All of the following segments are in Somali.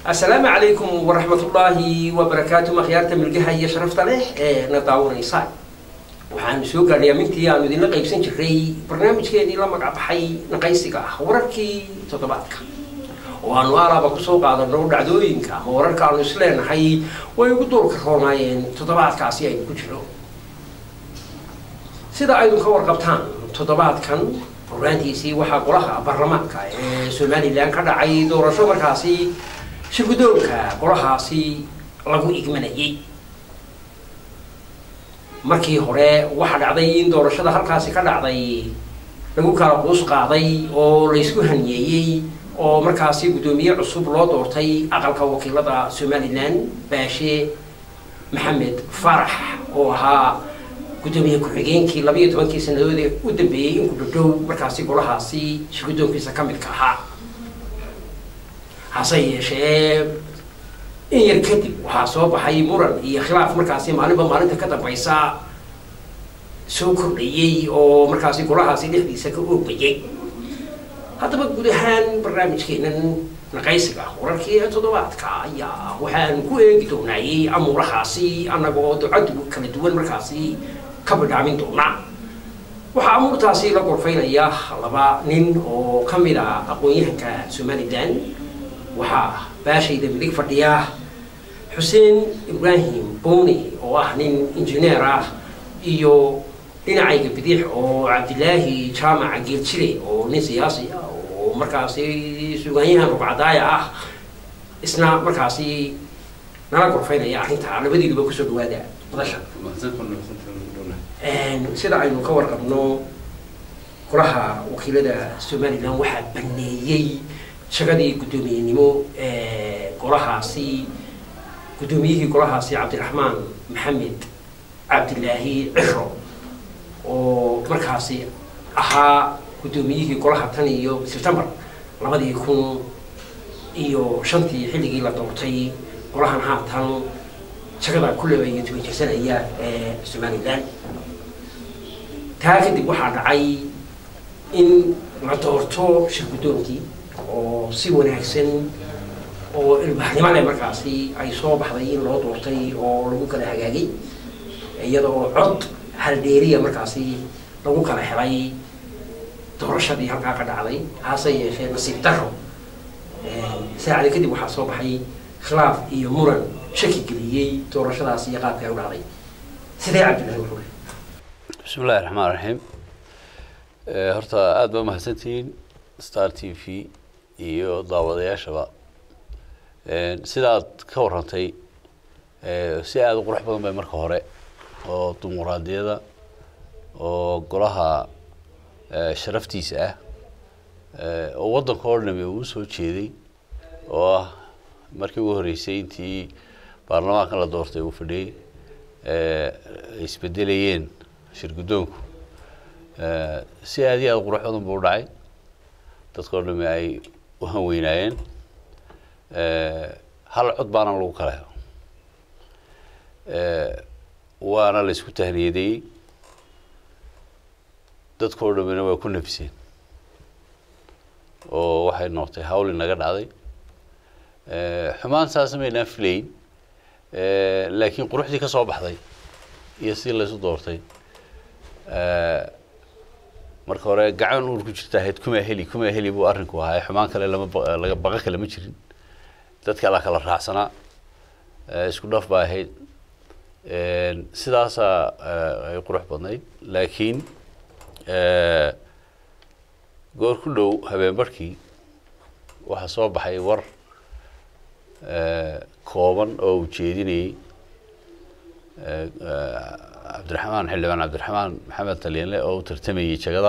السلام عليكم ورحمة الله وبركاته مخيارة ملقها هي شرفت له نداور إيصال waxaan soo gaadhay amintii aanu idinla qaybsan jiray barnaamijkeedii la magac baxay naqaysiga ah wararkii toddobaadka oo aanu alaaba kusoo qaadano dhacdooyinka ama wararka aanu isleenahay way ugu duurka roonaayeen toddobaadkaasi aynu ku jiro sida aynu ka warqabtaan toddobaadkan horaantiisii waxaa golaha baarlamaanka ee somalilan ka dhacay doorasho markaasi shirgudoonka golahaasi lagu igmanayay markii hore waxaa dhacday in doorashada halkaasi ka dhacday lagu kala quus qaaday oo laysku haniyeeyey oo markaasi guddoomiye cusub loo doortay aqalka wakiilada somalilan baashe maxamed farax oo ahaa guddoomiye ku-xigeenkii labayo tobankii sanadood ee u dambeeyey in ku dhadhow markaasi golahaasi shirgudoonkiisa ka midka ahaa hase yeeshee in yar kadib waxaa soo baxay muran iyo khilaaf markaasi maalinba maalinta ka dambaysa soo kordhayey oo markaasi golahaasi dhexdiisa ka oogbayay haddaba guud ahaan barnaamijkeenan naqaysiga wararkii ee toddobaadka ayaa waxaan ku eegi doonaayey amuurahaasi annagoo ducadu kala duwan markaasi ka bidhaamin doona waxaa amuurtaasi la gorfaynaya laba nin oo ka mid a aqoon-yahanka somalilan waxaa baashayda midig fadhiya xuseen ibraahim bowni oo ah nin injineer ah iyo dhinacayga bidix oo cabdilaahi jaamaca geeljire oo nin siyaasi ah oo markaasi sugaanyahan rugcadaaya ah isna markaasi nala gorfaynaya arrintaa labadiiduba kusoo dhawaada madasha sida aynu ka warqabno golaha wakiilada somalilan waxaa baneeyey shagadii guddoomiyenimo ee golahaasi guddoomiyihii golahaasi cabdiraxmaan maxamed cabdilaahi ciro oo markaasi ahaa guddoomiyihii golaha tan iyo sebtembar labadii kun iyo shantii xilligii la doortay golahan haatan shagada kulleba iyo toban jirsanaya ee somalilan taa kadib waxaa dhacay in la doorto shirguddoonkii oo si wanaagsan oo ilbahnimo leh markaasi ay soo baxday in loo doortay oo lagu kala hagaagay iyada oo cod haldheeriya markaasi lagu kala helay doorashadii halkaa ka dhacday hase yeeshee nasiib daro saacada kadib waxaa soo baxay khilaaf iyo muran shaki geliyey doorashadaas iyo qaabka ay u dhacday sidee cabdillahi wuxuu leh bismi illahi raxmaan raxiim horta aada ba mahadsantihiin star t v iyo daawadayaashaba sidaad ka warrantay si aada u qurux badan bay marka hore oo dimuqraadiyada oo golaha sharaftiisa ah oo waddanka oo dhami uu soo jeeday oo ah markii ugu horreysay intii baarlamaankan la doortay uu fadhiyey ay isbedelayeen shirguddoonku si aada iyo aada qurux badan buu u dhacay dadka o dhami ay u hanweynaayeen hal cod baana lagu kala helo waana la isku tahniyadeeyey dadka o dhamina waa ku nafiseen oo waxay noqotay hawl inaga dhacday xumaan saasna maynaan filayn laakiin quruxdii ka soo baxday iyo sidii laysu doortay marka hore gacan uur ku jirta ahayd kumaa heli kumaa heli buu arrinku ahaa xumaan kale lama laga baqa kale ma jirin dadka la kala raacsanaa isku dhaf baa ahayd sidaasaa ay qurux badnayd laakiin goor ku dhow habeen barhkii waxaa soo baxay war kooban oo uu jeedinayey cabdiraxmaan xildhibaan cabdiraxmaan maxamed talyanle oo u tartamayey jagada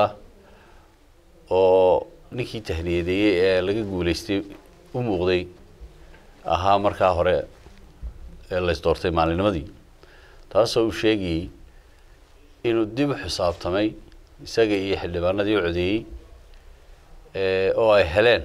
oo ninkii tahniyadeeyey ee laga guuleystay u muuqday ahaa markaa hore ee lays doortay maalinimadii taasoo uu sheegayey inuu dib u xisaabtamay isaga iyo xildhibaanadii u codeeyey oo ay heleen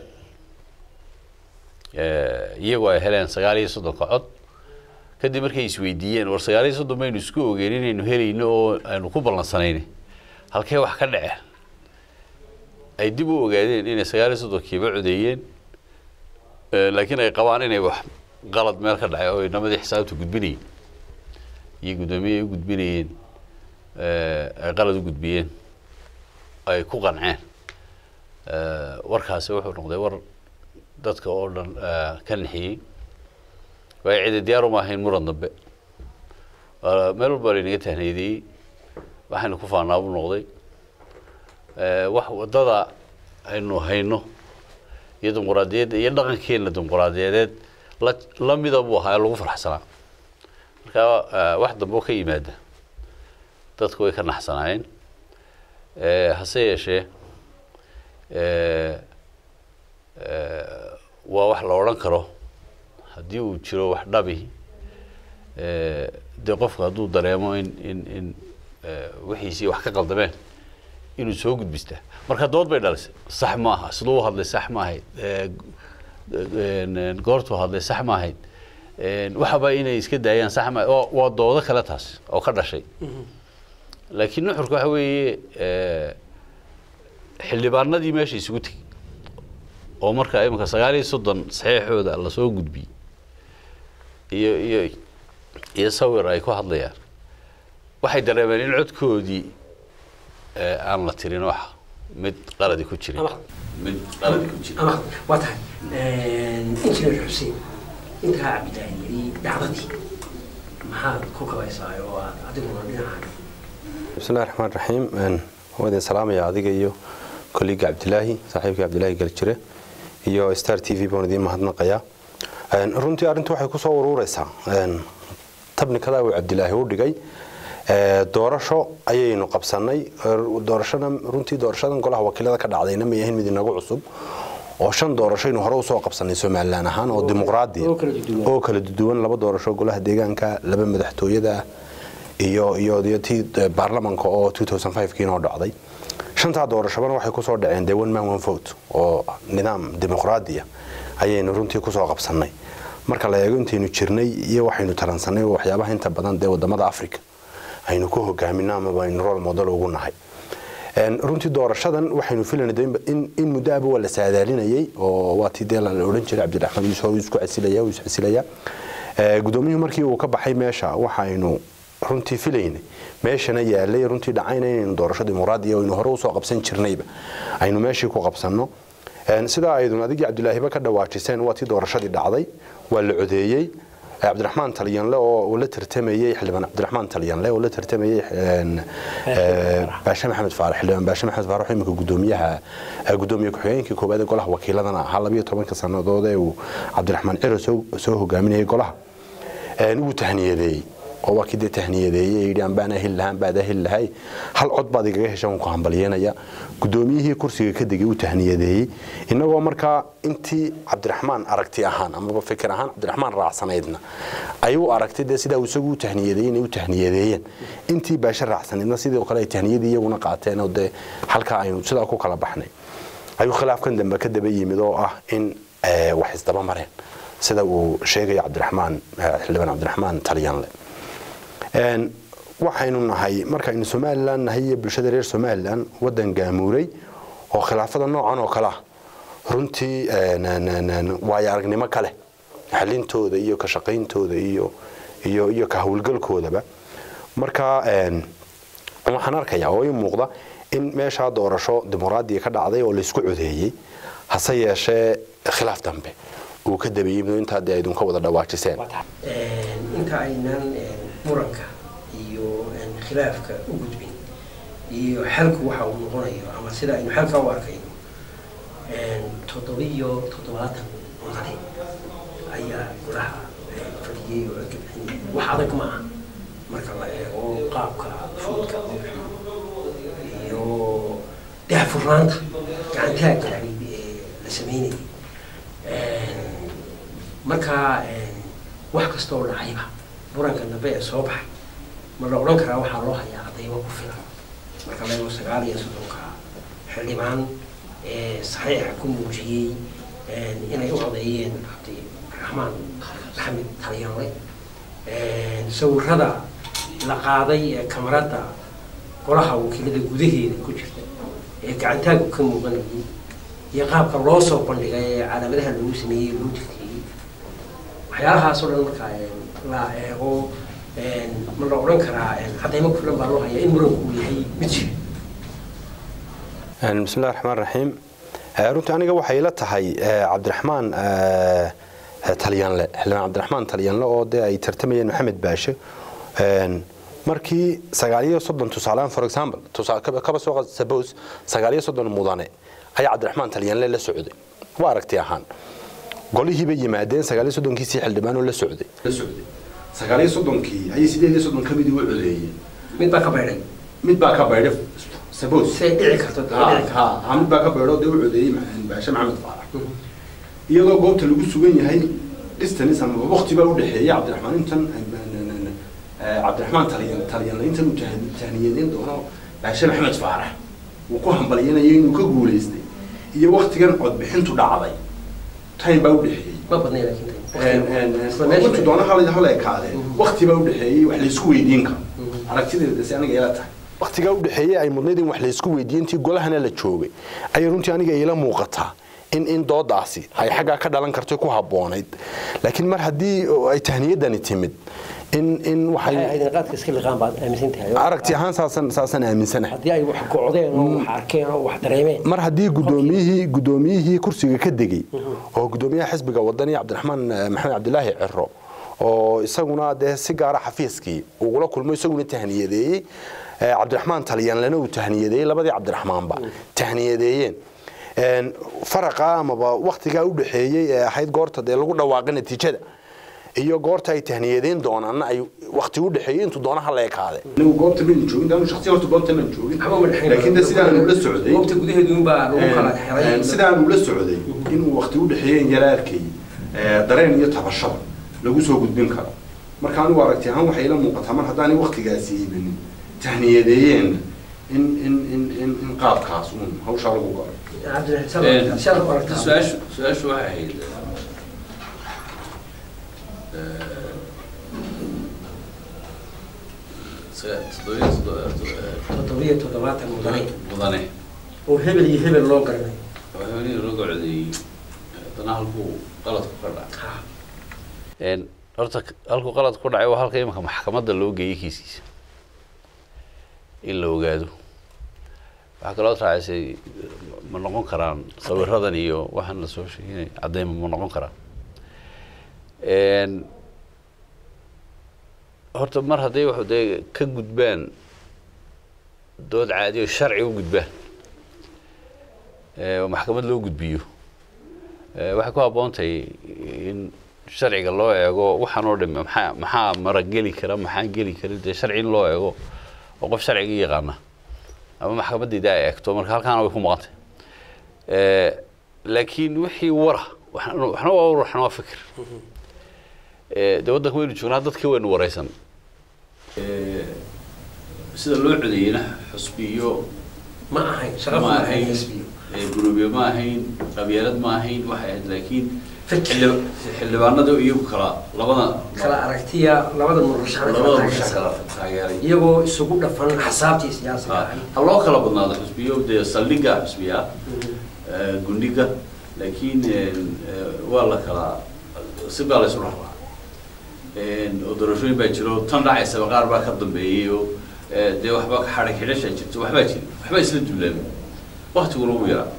iyagoo ay heleen sagaal iyo soddonka cod kadib markay isweydiiyeen war sagaal iyo soddon baynu isku ogeen inaynu helayno oo aynu ku ballansanayna halkee wax ka dhace ay dib u ogaadeen inay sagaal iyo soddonkiiba codeeyeen laakiin ay qabaan inay wax qalad meel ka dhacay oo inamadii xisaabta gudbinayeen iyo guddoomiye ay u gudbinayeen ay qalad u gudbiyeen ay ku qanceen warkaasi wuxuu noqday war dadka oo dhan ka nixiyey waayo cidi diyaar uma ahayn muran dambe meel walba laynaga tahneydiyey waxaynu ku faanaa buu noqday wax waddada aynu hayno iyo dimuquraadiyadda iyo dhaqankeena dimuquraadiyadeed la la mida buu ahaa ee lagu farxsanaa marka wax dambe oo ka yimaada dadku way ka naxsanaayeen hase yeeshee waa wax la odhan karo haddii uu jiro wax dhabi dee qofku hadduu dareemo in in in wixiisii wax ka qaldameen inuu soo gudbistaa marka dood bay dhalisay sax maaha siduu u hadlay sax maahayd goortuu hadlay sax maahayd waxaba inay iska daayaan sax maahayd oo waa doodo kale taas oo ka dhashay laakiin nuxurka waxa weeye xildhibaanadii meesha isugu tegey oo marka iminka sagaal iyo soddon saxiixooda lasoo gudbiyey iyo iyo iyo sawir ay ku hadlayaan waxay dareemeen in codkoodii aan la tirin wax mid qaladi ku jirin mid qaladi ku jirin ama waa tahay injineer xuseen intaa cabdilaahi yidhi dhacdadii maxaad ku kabaysaa oo aad adiguna dhinaca bismillahi raxmaan raxiim waan idin salaamaya adiga iyo kolliga cabdilaahi saaxiibkii cabdilaahi galjire iyo star t v baan idiin mahadnaqayaa runtii arrintu waxay kusoo uruureysaa tabnikadaa uu cabdilaahi u dhigay doorasho ayaynu qabsanay doorashana runtii doorashadan golaha wakiilada ka dhacdayna ma yahin mid inagu cusub oo shan doorashoaynu hore usoo qabsanay somalilan ahaan oo dimuqraadi oo kala duwan laba doorasho golaha deegaanka laba madaxtooyada iyo iyo iyo tii baarlamanka oo 2005 inoo dhacday shantaa doorashobana waxay kusoo dhaceen dee one man one vote oo nidaam dimuqraadiya ayaynu runtii kusoo qabsanay marka la eego intaynu jirnay iyo waxaynu taransanay waxyaabaha inta badan dee wadamada africa aynu ku hogaamino amaba aynu rol model ugu nahay runtii doorashadan waxaynu filanay in muddo aba waa la saadaalinayay oo waa tii dee la odhan jiray cabdiraxmaan yuusuf oo isku casilaya is casilaya gudoomiyuhu markii uu ka baxay meesha waxaynu runtii filaynay meeshana yaalay runtii dhacayna inaynu doorasho dimuqraadiya aynu hore usoo qabsan jirnayba aynu meeshii ku qabsanno sidaa aydun adigii cabdilaahiba ka dhawaajiseen waa tii doorashadii dhacday waa la codeeyey cabdiraxmaan talyanle oo la tartamayey xildhibaan cabdiraxmaan talyanle oo la tartamayey baashe maxamed faarax xildhibaan baashe maxamed faarax iminka gudoomiyaha gudoomiye ku-xigeenkii koowaad ee golaha wakiiladana ahaa labiyo tobanka sannadood ee uu cabdiraxmaan ciro soo hogaaminayay golaha wuu tahniyadeeyey oo waa kii dee tahniyadeeyey yidhi ambaan ahil lahaan baad ahil lahay hal cod baad igaga heshan ku hambalyeynaya gudoomiyihii kursiga ka degay uu tahniyadeeyey innagoo markaa intii cabdiraxmaan aragti ahaan amaba fikir ahaan cabdiraxmaan raacsanaydna ay u aragtay dee sidaa isagu u tahniyadeeyey inay u tahniyadeeyeen intii baashe raacsanaydna sidoo kale ay tahniyadii iyaguna qaateen oo dee halkaa aynu sidaa ku kala baxnay ayuu khilaafkan dambe ka daba yimid oo ah in wax isdaba mareen sida uu sheegaya cabdiraxmaan xildhibaan cabdiraxmaan talyanle waxaynu nahay markaynu somalilan nahay iyo bulshada reer somalilan wadan gaamuuray oo khilaafada noocan oo kale ah runtii waayo aragnimo kale xalintooda iyo ka shaqayntooda iyo iyo iyo ka howlgalkoodaba marka waxaan arkayaa oo ii muuqda in meeshaa doorasho dimuqraadiya ka dhacday oo laysku codeeyey hase yeeshee khilaaf dambe uu ka dabeeyey mid intaa dee aydun ka wada dhawaajiseen inta aynan muranka iyo khilaafka u gudbin iyo xalku waxa uu noqonayo ama sida aynu xalka u arkayno toddobiyo toddobaatan mudane ayaa golaha fadhiyey oo gabxiyey wax adag ma aha marka la eego qaabka fuudka iyo daahfurnaanta gacantaagka ee la sameynayay marka wax kasta oo dhacayba muranka dambe ee soo baxay ma la odhan karaa waxaa loo hayaa cadaymo ku filan marka la eego sagaal iyo soddonka xildhibaan ee saxiixa ku muujiyey inay u codeeyeen cabdiraxmaan maxamed talyanle sawirada la qaaday ee kamarada golaha wakiilada gudaheeda ku jirta ee gacantaagu ka muuqanayay iyo qaabka loo soo bandhigay ee calaamadaha lagu sameeyey loo jirtiyey waxyaalahaasoo dhan markaa la eego ma la odhan karaa cadaymo ku filan baa loo hayaa in muranku uu yahay mid jira bismillahi raxmaan raxiim runtii aniga waxay ila tahay cabdiraxmaan talyanle xildhibaan cabdiraxmaan talyanle oo dee ay tartamayeen maxamed baashe markii sagaaliyo soddon tusaaleaan for example kaba soo suppose sagaaliyo soddon mudane ayaa cabdiraxmaan talyanle la socday waa aragti ahaan golihii bay yimaadeen sagaaliyo soddonkiisii xildhibaanoo la socday la socday sagaaliyo soddonkii ayay sideed iyo soddon ka midii u codeeyeen mid baa ka baydhay mid baa ka baydhay suppose say dhici karto dhici karto ha mid baa ka baydho dee u codeeyey baashe maxamed faarax iyadoo goobta lagu sugan yahay distance ama waqti baa u dhexeeya cabdiraxmaan intan cabdiraxmaan talyan talyanle intan uu tahniyadeyn doono baashe maxamed faarax uu ku hambalyanaya inuu ka guulaystay iyo waktigan codbixintu dhacday time baa u dhexeeyey ma badnay laakiin intu doona hal hal ekaadee wakti baa u dhexeeyey wax laysku weydiin karo aragtideeda si aniga ila tahay waktigaa u dhexeeyey ay mudnayd in wax laysku weydiiyey intii golahana la joogay ayay runtii aniga ila muuqataa in in doodaasi ay xaggaa ka dhalan karto ku habboonayd laakiin mar haddii ay tahniyadani timid in in waxay qaadka iska liqaan baad aaminsan tahay aragti ahaan saasan saasan aaminsanahay haddii ay wax gocdeen oo wax arkeen oo wax dareemeen mar haddii gudoomiyihii gudoomiyihii kursiga ka degay oo gudoomiyaha xisbiga wadani cabdiraxmaan maxamed cabdilaahi ciro oo isaguna dee si gaara xafiiskii ugula kulmo isaguna tahniyadeeyey cabdiraxmaan talyanlena uu tahniyadeeyey labadii cabdiraxmaanba tahniyadeeyeen faraqa amaba waktigaa u dhexeeyey ee ahayd goorta dee lagu dhawaaqay natiijada iyo goorta ay tahniyadeyn doonaanna ay wakti u dhexeeyey intuu doonaha la ekaade anigu goobta maan joogin daanu shakhsi horta goobta maan joogin laakiin de sidaan ula socday goobta gudaheedu unbaa lagu kala xiray sidaan ula socday inuu wakti u dhexeeyeen yara arkay dareen iyo tabashada lagu soo gudbin karo marka anigu aragti ahaan waxay ila muuqataa mar haddaanay waktigaasi iibanin tahniyadeeyeen in in in in in qaabkaas uun hawshaa lagu galo su-aashu su-aashu waxay ahayd toddobiyo toddobaatan mudane mudane oo hebel iyo hebel loo garanay oo haweenihii loo gocdeeyey haddana halkuu qaladku ka dhacay horta halkuu qalad ku dhacay waa halka imanka maxkamadda loo geeyey kiiskiisa in la ogaado waxaa kaloo raacisay ma noqon karaan sawiradan iyo waxaan la soo sheeginay caddeyma ma noqon karaan horta mar hadday wax dee ka gudbaan dood caadi oo sharci u gudbaan oo maxkamad loo gudbiyo waxay ku habboon tahay in sharciga loo eego waxaan oo dhami maxaa maxaa marageli kara maxaan geli karin dee sharci in loo eego oo qof sharciga yaqaana ama maxkamadayda ay eegto marka halkaana way ku maqantay laakiin wixii wara waxna waa war waxna waa fikir dee waddanka waynu joognaa dadkii waynu wareysan sida loo codeeyena xusbiyo ma ahayn shaqa ma ma ahayn ahayn xisbiyo guruubyo ma ahayn qabyaalad ma ahayn waxay ahayd laakiin xildhib- xildhibaanada iyagu kala labada kala aragtiya labada murashax labada mushax kala taageeray iyagoo isugu dhafan xasaabtii siyaasiga ha ahayd ha loo kala badnaado xusbiyo dee saldhigga xusbiya gundhiga laakiin waa la kala si baa la isu raraa oo doorashooyin baa jiro tan dhacaysaba qaar baa ka dambeeyey oo dee waxba xadhig xidhasha jirto waxbaa jira waxbaa isla duulaamay waktiguna ugu yaraa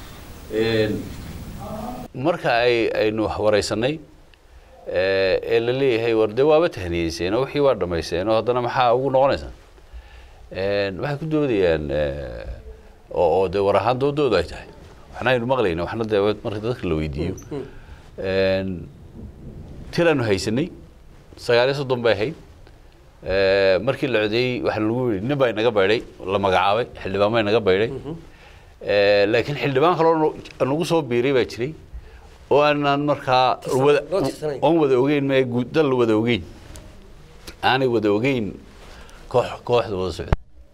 marka ay aynu wareysanay ee la leeyahay war dee waaba tahniyeyseen oo wixii waa dhamaysteen oo haddana maxaa ugu noqonaysaan waxay ku doodayaan oo oo dee war ahaan doodoodu ay tahay waxna aynu maqlayna waxna dee marka dadka la weydiiyo tiraanu haysanay sagaal iyo soddon bay ahayd markii la codeeyey waxaa lagu yidhi nin baa inaga baydhay la magacaabay xildhibaan baa inaga baydhay laakiin xildhibaan kaloo nagu soo biiray baa jiray oo aanaan markaa wada loo tirsanayn. oon wada ogeyn mee guud dal wada ogeyn aanay wada ogeyn koox kooxda wada socda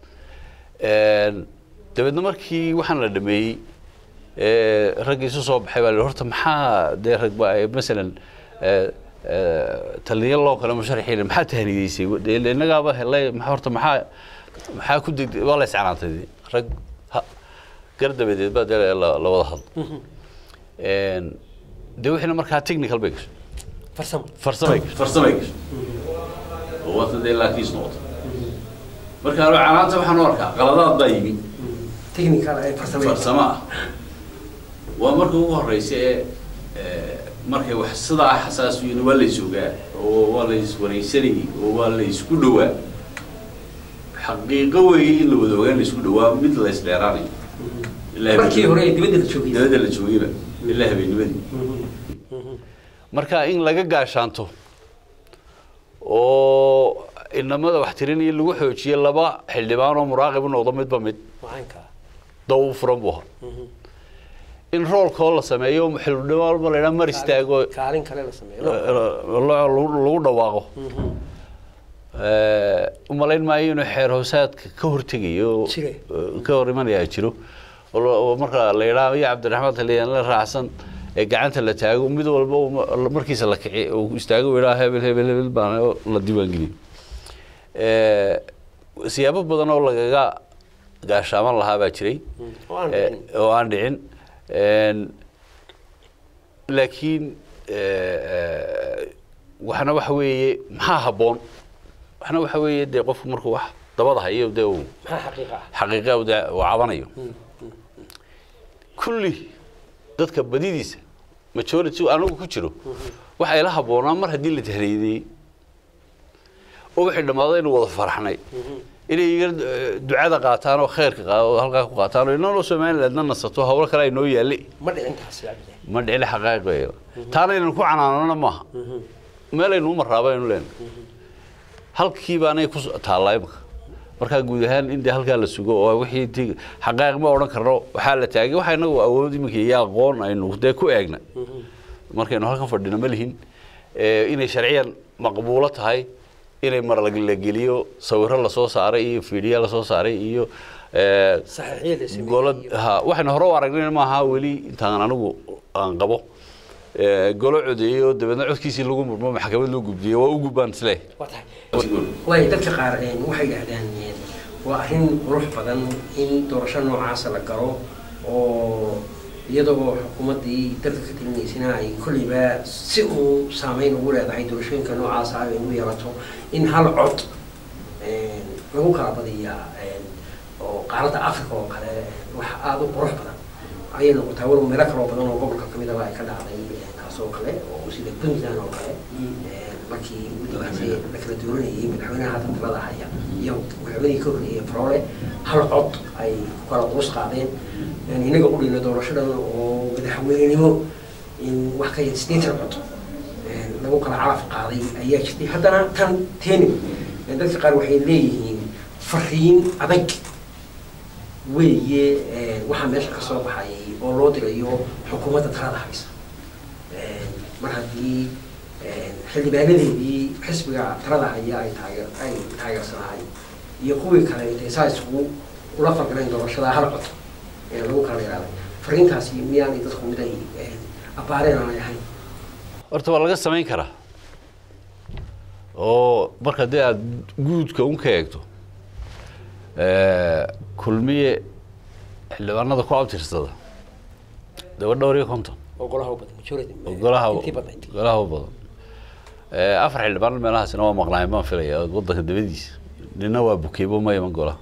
dabeedna markii waxaan la dhameeyey ee, raggii isu soo baxay baa la yidhi, horta maxaa dee rag ba ay masalan ee, ee, taliya loo kale musharaxiina maxaa tahniyeysay Dee innagaaba helay maxaa horta maxaa maxaa ku deg waa la iscanaantay dee. rag ha- gar dabadeed baa dee la la wada hadlo Een, dee wixiina markaa technical bay gashay farsamo farsamay gashay farsamay gashay oo waata dee laakiis noqota marka anigu canaanta waxaan u arkaa qaladaad baa yimi technical ay farsamay farsamo ah waa marka ugu horeysa ee ee, markay wax sidaa xasaas yihiin waa la isogaa oo waa la iswareysanayay oo waa la isku dhowaa xaqiiqo weeye in la wada ogaan la isku dhowaa mid la isdheeraanayo ilaa markii hore ee dibadda la joogay dabadda la joogayba ilaa habeennimadii marka in laga gaashaanto oo inamada wax tirinaya lagu xoojiyo laba xildhibaan oo muraaqib u noqdo midba mid macaanka daw furan buu ahaa in roolkoo la sameeyo xildhibaan walba la idhaa mar istaago kaalin kale la sameeyo la- lagu lagu dhawaaqo umalayn maayo inuu xeer hoosaadka ka hortegayo oo, Jire. eh, ka hor imanayaa jiro oo la- oo marka la idhaa iyo cabdiraxmaan taliyaan la raacsan ee gacanta la taago mid walba uu ma- markiisa la kici uu istaago uu idhaa hebel hebel hebel baan oo la diiwaangeliyo Eh, siyaabo badan oo lagaga gaashaaman lahaa baa jiray oo aan Eh, dhicin. oo aan dhicin Een, laakiin eh, eh, waxna waxa weeye maxaa habboon waxna waxa weeye dee qofku markuu wax dabada hayo dee uu maxaa xaqiiqa ah xaqiiqa uu dee uu cabanayo kulli dadka badidiisa majority anigu ku jiro waxa ila habboonaa mar haddii la tahriidiyey oo wixii dhammaaday inuu wada faraxnay inay iga eh, ducada qaataan oo khayrka qaa- oo halkaa ku qaataan oo inanoo somalilandna nasato hawlo kale ay noo yaalli ma dhicin taasi cabdillahi ma dhicin xaqaa'iq weeye taana inaynu ku canaanana maaha meelaynu u marraaba aynu leenahay halkii baanay ku taallaa imika markaa guud ahaan in dee halkaa la sugo oo wixii intii xaqaa'iq ma odhan karno waxaa la taagay waxa inagu awood iminka iyo aqoon aynu dee ku eegna markaynu halkan fadhino ma lihin Eh, inay sharciyan maqbuulo tahay inay mar la la geliyo sawirro lasoo saaray iyo fiidhiya lasoo saaray iyo eh, saxiixiyada sameeyey golo iyo- ha waxaynu hore u aragnay maaha weli intaan anigu aan qabo Eh, golo codeeyey oo dabeedna codkiisii lagu murmo maxkamad loo gudbiyey waa u gudbaan isle waa tahay waayo dadka qaar een, waxay yidhaahdaan een, waa arrin qurux badan in doorasho noocaasa la galo oo iyadoo xukuumaddii dalka ka talinaysana ay kolleyba si uu saameyn ugu leedahay doorashooyinka noocaasa ay ugu yeelato in hal cod een, lagu kala badiyaa een, oo qaaradda africa oo kale wax aada u qurux badan ayay noqotaa walow meelo kaloo badan oo gobolka kamid aba ay ka dhacday een, taas oo kale oo sida puntland oo kale een, markii ugu dambeysay la kala dooranayay madaxweynaha hadda talada haya iyo madaxweynihii ka horreeyay faroole hal cod ay ku kala quus qaadeen een, inaga u dhina doorashadan oo madaxweynenimo in wax ka yar sideetan cod een, lagu kala calaf qaaday ayaa jirtay haddana tan teeni een, dadka qaar waxay leeyihiin fariin adag weeye een, waxaa meesha ka soo baxayay oo loo dirayo xukuumadda talada haysa Een, mar haddii een, xildhibaanadeedii xisbiga talada haya ay taageer ay taageersanahay iyo kuwii kale intay saa isugu ula falgaleen doorashada hal cod ee lagu kala yaraaday fariintaasi miyaanay dadku mid ay een, abbaareen aanay ahayn horta waa laga samayn karaa oo marka dee aad guudka un ka eegto eh, kulmiye xildhibaanada ku abtirsada daba dhowr iyo konton oo golaha u badan majority oo golaha intii badnayd golaha u badan Eh, afar xildhibaan meelahaasina waa maqnaayeen baan filaya waddanka dabadiisa nina waa bukeybo ma iman golaha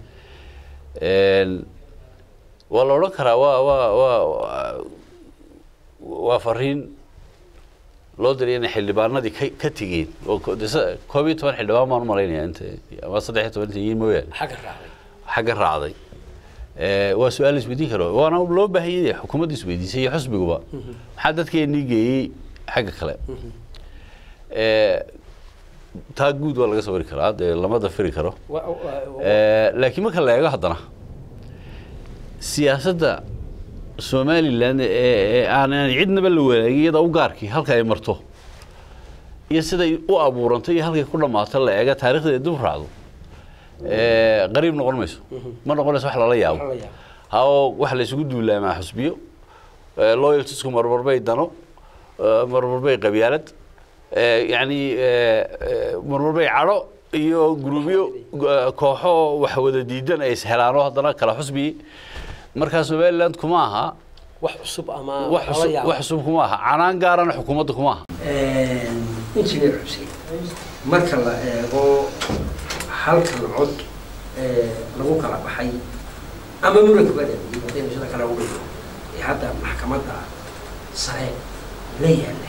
Een, waa la odhan karaa waa waa waa waa- waa fariin loo diray inay xildhibaanadii ka ka tegeen oo ko- de sa- koob iyo toban xildhibaan baan u malaynaya inta ama saddex iyo toban inta yihiin mooyaane xagga raacday xagga raacday Eh, waa su-aal isweydiin karo waana loo baahan yahay xukuumadda isweydiisay iyo xusbiguba maxaa dadkeenii geeyey xagga kale Eh, taa guud waa laga sawiri karaa dee lama dafiri karo Wa- wa- wa- Eh, laakiin marka la eego haddana siyaasadda somalilan ee ee aan aan cidnaba la wanaagin iyada u gaarkii halka ay marto iyo siday u abuurantay iyo halkay ku dhammaato la eega taariikhdeeda dib u raacdo eh, qariib noqon mayso ma noqonayso wax lala yaabo Lala yaabo. ha oo waxa la isugu duulaamaa xusbiyo eh, loyaltiesku marmar bay dano eh, marmar bay qabyaalad eh, yacni eh, eh, marmar bay cadho iyo guruubyo eh, kooxo wax wada diidan ay ishelaano haddana kala xusbiye markaa somaliland kuma aha wax cusub ama wax lala cusub yaabo. wax cusub kuma aha canaan gaarana xukuumadda kuma aha injineer xuseen marka la eego halkan cod ee lagu kala baxay ama muranka ba dhameeyey haddaynu sida kale uga dhigo ee hadda maxkamadda sare la yaalla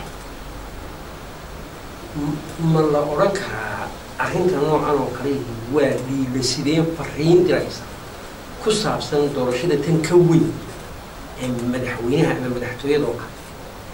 M- ma la odhan karaa arrinta noocan oo kale waa dhiiba sideen fariin diraysa ku saabsan doorashada tan ka weyn ee madaxweynaha ama madaxtooyada oo kale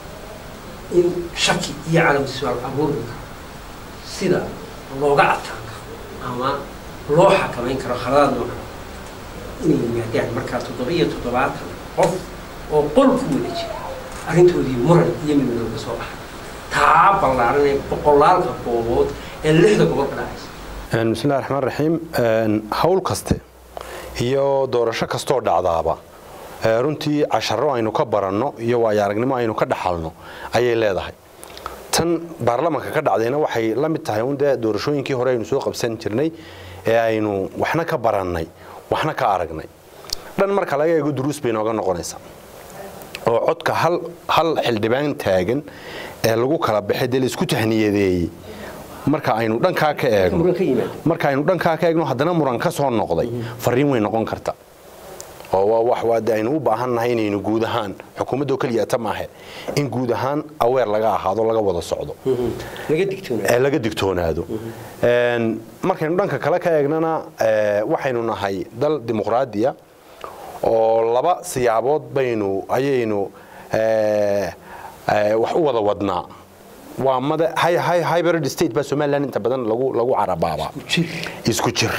in shaki iyo calaamasuaal abuuri karo sida looga adkaan karo ama loo xakamayn karo khaladaad noocan inay yimaadaan markaa toddoba-iyo toddobaatan qof oo qol ku wada jira arrintoodii muran iyo midmadoow ka soo baxay taa ballaaran ee boqolaalka goobood ee lixda gobol ka dhacaysa bismillahi raxmaan raxiim hawl kaste iyo doorasho kastoo dhacdaaba ee runtii casharo aynu ka baranno iyo waayo aragnimo aynu ka dhaxalno ayay leedahay tan baarlamanka ka dhacdayna waxay la mid tahay un dee doorashooyinkii hore aynu soo qabsan jirnay ee aynu waxna ka barannay waxna ka aragnay dhan marka laga eego duruus bay nooga noqonaysaa oo codka hal hal xildhibaan taagan ee lagu kala baxay dee laisku tahniyadeeyey marka aynu dhankaa ka eegno muran ka yimaado marka aynu dhankaa ka eegno haddana muran ka soo noqday fariin way noqon karta oo waa wax waade aynu u baahan nahay inaynu guud ahaan xukuumadoo keliya ta maahe in guud ahaan aweer laga ahaado laga wada socdo laga digtoonaa ee laga digtoonaado Een, markaynu dhanka kale ka eegnana ee, waxaynu nahay dal dimuqraadiya oo laba siyaabood baynu ayaynu ee, ee, wax u wada wadnaa waa mada hy- hy- hybrid state baa somaliland inta badan lagu lagu carabaabaa jir isku jir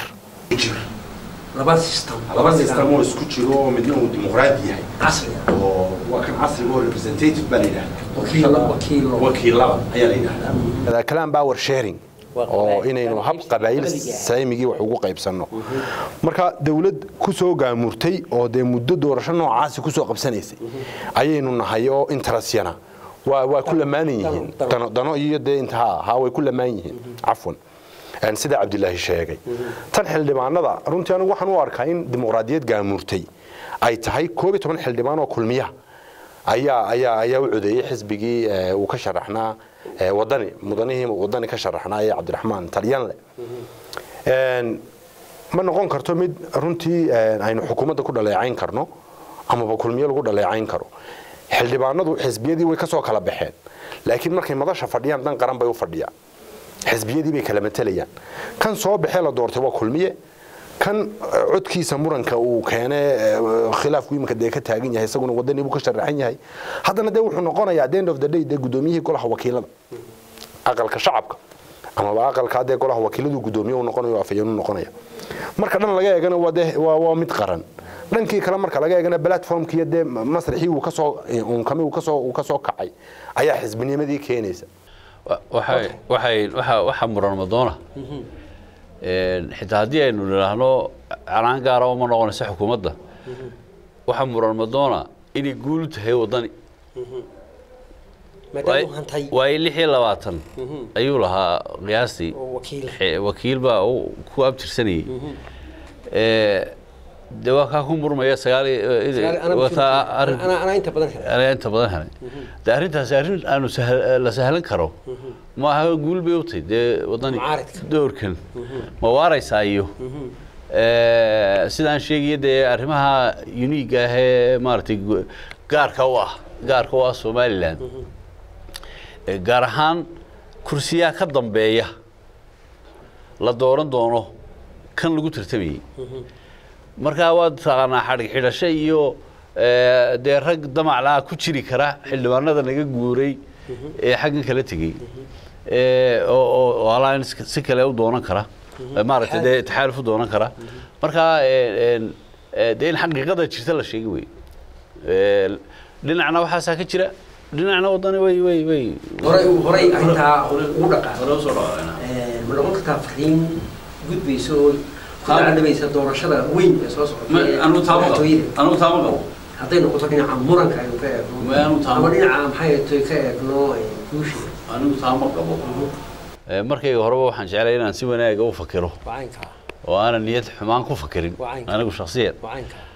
laba system laba system oo isku jiro oo midna uu dimuqraadi yahay casri ah oo waa kan casriga oo representative baa la yidhahdaa wakiil wakiilo wakiilada ayaa la yidhahdaa kalaan power sharing Waa oo qabaa'il- inaynu hab qabaa'il qabaliga. saamigii wax ugu qaybsanno marka dawlad ku soo gaamurtay oo dee muddo doorasho noocaasi ku soo qabsanaysay ayaynu nahay oo interasyana waa waa ku lamaanan yihiin dano. dano dano iyo dee intaha ha way ku lamaan yihiin cafwan Een, sida cabdilaahi sheegay tan xildhibaanada runtii anigu waxaan u arkaa in dimuqraadiyad gaamurtay ay tahay koob iyo toban xildhibaan oo kulmiya ayaa ayaa ayaa u codeeyey xisbigii ee, uu ka sharaxnaa ee, wadani mudanihii wadani ka sharaxnaa ee cabdiraxmaan talyanle Een, ma noqon karto mid runtii een, aynu xukuumadda ku dhaleecayn karno amaba kulmiyo lagu dhaleecayn karo xildhibaanadu xisbiyadii way ka soo kala baxeen laakiin markay madasha fadhiyaan dan qaran bay u fadhiyaan xisbiyadii bay kala matalayaan kan soo baxee la doortay waa kulmiye kan eh, codkiisa muranka uu keene eh, khilaafku iminka dee ka taagan yahay isaguna wadanii buu ka sharaxan yahay haddana dee wuxuu noqonayaa at the end of the day dee gudoomiyihii golaha wakiilada aqalka shacabka amaba aqalka dee golaha wakiiladu gudoomiye uu noqonayo oo afayeen u noqonaya marka dhan laga eegana waa dee waa waa mid qaran dhankii kale marka laga eegana platformkiiyo dee masraxii uu kasoo unkami uu kasoo uu kasoo kacay ayaa xisbinimadii keenaysa Wa- waxay waxay waxa waxa muran madoona een xitaa haddii aynu nidhaahno canaan gaara uma noqonaysa xukuumadda waxa muran madoona inay guul u tahay waddani maadaama uu hantay waayo lix iyo labaatan ayuu lahaa qiyaastii oo wakiil xe- wakiil baa uu ku abtirsanayay ee dee waa kaa ku murmaya sagaal iyo- Sagaal- anaa wataa mas-uul- arrin anaa anaa inta badan helay anaa inta badan helay dee arrintaasi arrin aanu sahal- la sahlan karo ma aha guul bay u tahay dee waddani Mucaaridka. doorkan ma waaraysaa iyo ee, sidaan sheegaya dee arrimaha unique ah ee maaragtay gu- gaarka u ah gaarka u ah somaliland ee gaar ahaan kursiyaha ka dambeeya la dooran doono kan lagu tartamayey markaa waad taqaanaa xadhig xidhasho iyo ee, dee rag damaclaa ku jiri kara xildhibaanada naga guuray ee xaggan kala tegey ee, oo oo- oo alliance si kale u doonan kara ee, maaragtay dee taxaaluf u doonan kara markaa ee, een, ee, dee in xaqiiqada jirta la sheegi wey Ee, dhinacna waxaasaa ka jira dhinacna waddani way way way horay horay arrintaa ugu dhaqaa hore usoo dhawaaqayna ma noqon kartaa fariin gudbaysa oo ku dacalabaysa doorashada weyn ee soo socota ee anugu taama qabo madaxtooyada anugu taama qabo hadday noqoto dhinaca muranka aynu ka eegno Ma aanu taamo. ama dhinaca maxay tahay ka eegno ee, guusha anigu taama qabo markayga horeba waxaan jeclay inaan si wanaaga u fakiro wacaynka oo aanan niyad xumaan ku fakirin Waa caynka. anigu shakhsiyan wacaynka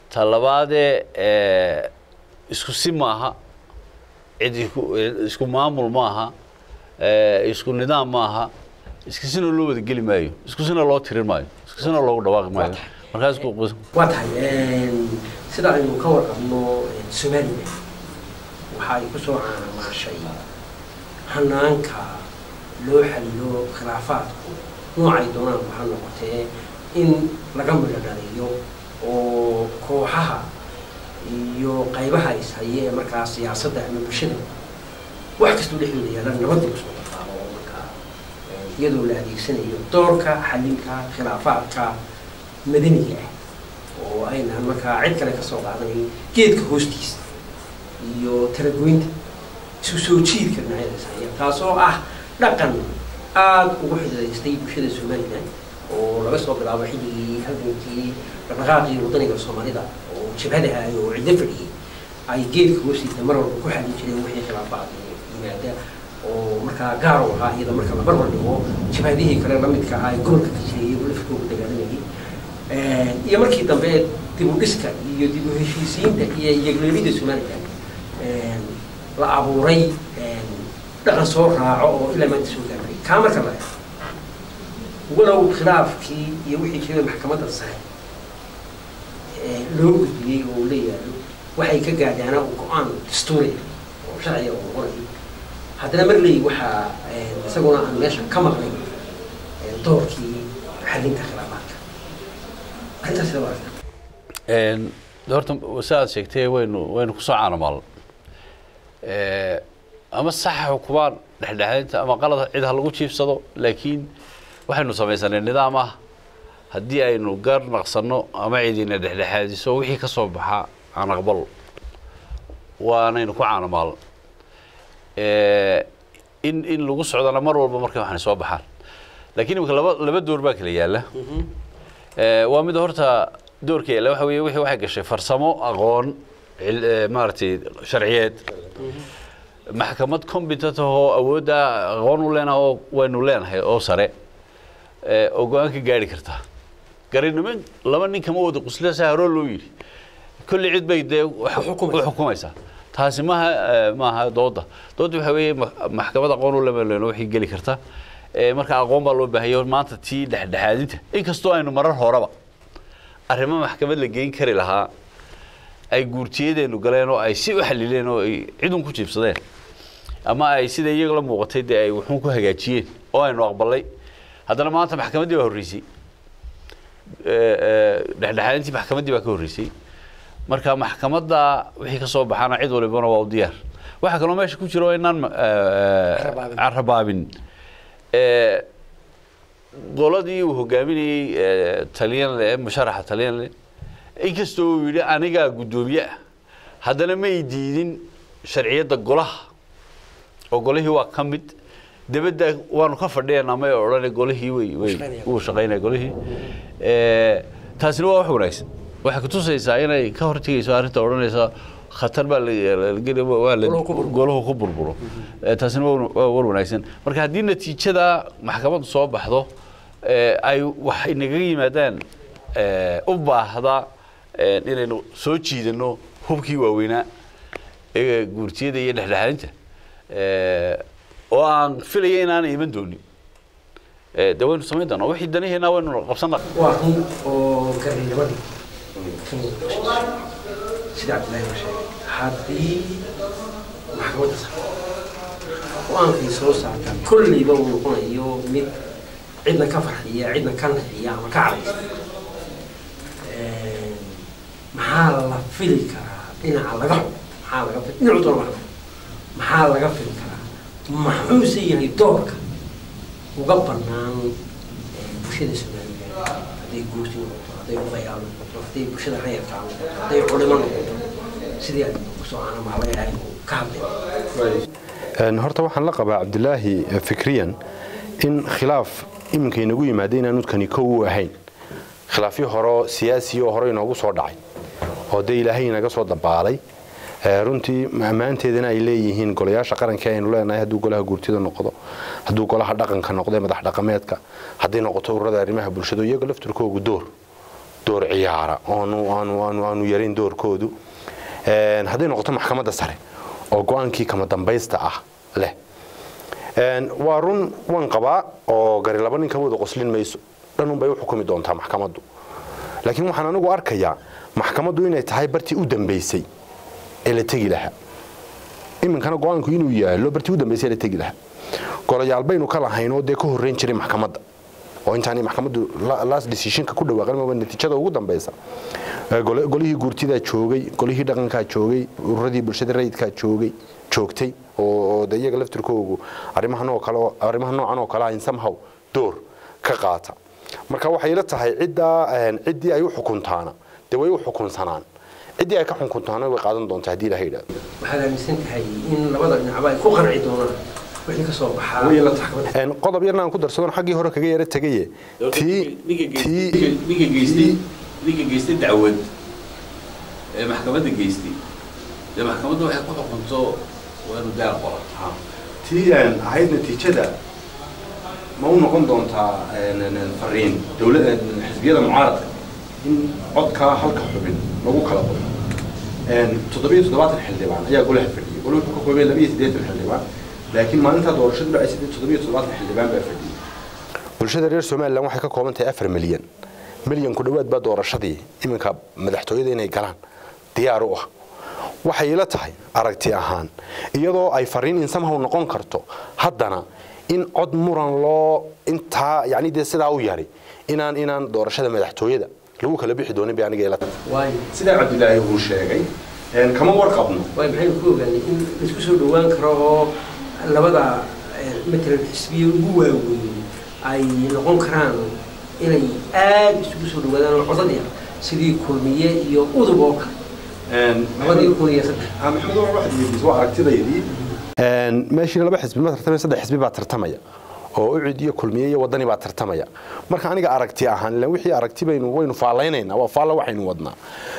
ta labaadee eh, isku si maaha cid iku- isku maamul maaha eh, isku nidaam maaha isku sina loo wada geli maayo isku sina loo tirin maayo isku sina loogu dhawaaqi maayo markaa isku waa tahay een, sida aynu ka warqabno een, somalilan waxa ay ku soo caanamaashay hanaanka loo xalilo khilaafaadku noocay doonaan ha noqotee in laga midho dhaliyo oo kooxaha iyo qaybaha is haye ee markaa siyaasadda ama bulshada wax kastoo dhexdooda yaalan nabadda kusoo qaado oo markaa een, iyadoo la adeegsanayo doorka xalinka khilaafaadka madaniga ah oo aynaan markaa cid kale ka soo qaadanayn geedka hoostiisa iyo talagoynta isu soo jiidka dhinacyadaas haya taasoo ah dhaqan aada ugu xidaystay bulshada somalilan oo laga soo bilaabo xilligii halgankii dhaqdhaqaaqii wadaniga soomaalida oo jabhadaha oo ciddo fadhiyey ay geedka hoostiisa mar walba ku xalin jireen wixii khilaafaad yimaada oo markaa gaar u ahaa iyada marka la barbar dhigo jabhadihii kale lamidka ahaa ee gobolka ka jiray iyo lafkooga dagaalamayay iyo markii dambe dib u dhiska iyo dib u heshiisiinta iyo yegleelida somalilan la abuuray dhaqan soo raaco oo ilaa maanta soo gaabay kaa marka la eego walow khilaafkii iyo wixii jiray maxkamadda sare loo gudbiyey oo la yaalo waxay ka gaadhaana go-aan dastuuri oo sharciga oo qoray haddana marley waxaa isaguna aan meesha ka maqnay doorkii xalinta khilaafaadka arrintaas sida waa Een, horta si aad sheegtay waynu waynu kusoo caanamaal ama saxa xukumaan dhexdhexaadinta ama qalad cid ha lagu jiifsado laakiin waxaynu samaysanay nidaam ah haddii aynu gar naqsanno ama cidina dhexdhexaadiso wixii ka soo baxa aan aqbalo waanaynu ku caanamaal in in lagu socdana mar walba markay waxaan soo baxaan laakiin imika laba laba door baa kala yaala waa mid horta doorka yaalla waxa weeye wixii waxay gashay farsamo aqoon cil- eh, maaragtay sharciyeed maxkamad competent oo awoodda aqoon u leenaha oo waynu leenahay oo sare eh, oo go-aan ka gaari kartaa garinimo laba nin kama wada qusla saa horoo loo yidhi kulli cid bay dee wax u xukumaysaa taasi maaha eh, maaha dooda dooda waxa weeye ma- maxkamad aqoon u lema leeno waxay geli karta Eh, marka aqoon baa loo baahaya maanta tii dhexdhexaadinta inkastoo aynu marar horeba arrimo maxkamad la geyn kari lahaa ay guurtiyadeenu galeen oo ay si u xalileen oo ay cidun ku jiibsadeen ama ay sida iyaga la muuqatay dee ay wuxuun ku hagaajiyeen oo aynu aqbalay haddana maanta maxkamaddii baa horreysay Eh, eh, dhexdhexaadintii maxkamaddii baa ka horreysay marka maxkamadda wixii ka soo baxaana cid walibana waa u diyaar waxaa kaloo meesha ku jira oo inaan eh, eh, Carrabaabin. carrabaabin Eh, qoladii uu hogaaminayey eh, talyanle ee musharaxa talyanle inkastoo uu yidhi anigaa guddoomiye ah haddana may diidin sharciyadda golaha oo golihii waa ka mid debedda waanu ka fadhiyanaa may odhane golihii way way shaqaynaya. wuu shaqaynaya golihii Eh, taasina waa wax wanaagsan waxay kutusaysaa inay ka hortegayso arrinta odhanaysa khatar baa la- la geli waa la Golahu ku burburo. golahu ku burburo Eh, taasina waa waa war wanaagsan marka haddii natiijada maxkamaddu soo baxdo eh, ay wax inaga yimaadaan eh, u baahda eh, inaynu soo jiidano hubkii waaweynaa ee guurtiyada iyo dhexdhexaadinta eh, oo aan filaya inaanay iman doonin Eh, dee waynu samayn doonaa wixii danihiina waynu qabsanaa waa run oo garnimadii ka muuqda sida cabdillahi uu sheegay haddii maxkamadda sare go-aankii soo saarta kolleyba uu noqonayo mid cidna ka farxiya cidna ka naxiya ama ka cadaysa maxaa la fili karaa dhinaca laga xubo maxaa laga fili dhinacu doona laga xubo maxaa laga fili karaa maxuuse yahay doorka uga banaan eh, bulshada somalilan hadday guurti noqoto hadday odayaal noqoto hadday bulshada rayarkaa noqoto hadday culimo noqoto sidii ay kusoo aanamaalay aynu ka hadlayno Een, horta waxaan la qabaa cabdilaahi eh, fikriyan in khilaaf iminka inagu yimaada inaanu kani kow u ahayn khilaafyo horo siyaasi oo hore inoogu soo dhacay oo dee ilaahay inaga soo dabaalay Eh, runtii ammaanteedana ay leeyihiin golayaasha qaranka aynu leenahay hadduu golaha guurtida noqdo hadduu golaha dhaqanka noqdo ee madax dhaqameedka hadday noqoto ururada arrimaha bulshada iyaga lafturkoogu door door ciyaara oonu aanu aanu aanu yarayn doorkoodu hadday noqoto maxkamadda sare oo go-aankii kama dambaysta ah leh waa run waan qabaa oo gari laba nin ka wada qoslin mayso dhanunbay u xukumi doontaa maxkamaddu laakiin waxaan anigu arkayaa maxkamaddu inay tahay bartii u dambaysay ee la tegi lahaa iminkana go-aanku inuu yaalo bartii u dambaysay ee la tegi lahaa golayaal baynu ka lahaynoo dee ka horreyn jiray maxkamadda oo intaanay maxkamaddu last decisionka ku dhawaaqin ama natiijada ugu dambaysa golihii guurtidaa joogay golihii dhaqankaa joogay ururadii bulshada rayidkaa joogay joogtay oo de iyaga laftirkoogu arrimahan oo kale arrimaha noocan oo kale ah in somehow door ka qaata marka waxay ila tahay ciddaa ciddii ay u xukuntaana dee way u xukunsanaan ciddii ay ka xukuntaana way qaadan doontaa haddii ilaha yidhahdo waxaad aaminsan tahay in labada dhinacba ay ku qanci doonaan wixii ka soo baxaa way ila tahay qodob yarna aan ku darsadon xaggii hore kaga yara tegaye tii tii ninka geystay ninka geystay dacwad ee maxkamadda geystay dee maxkamadda waxay ku xukunto waa inuu gaar qora tii ahayd natiijada ma u noqon doontaa fariin dowlada xisbiyada mucaaradka in codkaa halka xubin lagu kala qoro toddobiyo toddobaatan xildhibaan ayaa golaha fadhiyay golaha wuxuu ka koobay labiyo siddeetan xildhibaan laakiin maalintaa doorashadu dhacay siddeed toddobiyo toddobaatan xildhibaan baa fadhiyay bulshada reer somalilan waxay ka kooban tahay afar milyan milyan ku dhowaad baa doorashadii iminka madaxtooyada inay galaan diyaar u ah waxay ila tahay aragti ahaan iyadoo ay fariin insamhaw noqon karto haddana in cod muran loo intaa yani dee sidaa u yari inaan inaan doorashada madaxtooyada lagu kala bixi doonin bay aniga ila tahay waay sidaa cabdilaahi uu sheegay kama warqabno waay maxaynu ku ogaanay in laisku soo dhowaan karo oo labada matalan xisbiya ugu waaweyn ay noqon karaan inay aada isugu soo dhawaadaan oo codadii sidii kulmiye iyo udub oo kale labadii kun iyo saddex maxamed waxaad weydiisay waa aragtidaydii meeshii laba xisbi ma tartamaya saddex xisbi baa tartamaya oo ucid iyo kulmiye iyo wadani baa tartamaya marka aniga aragti ahaan ilan wixii aragti baynu waynu faalaynaynaa waa faalla waxaynu wadnaa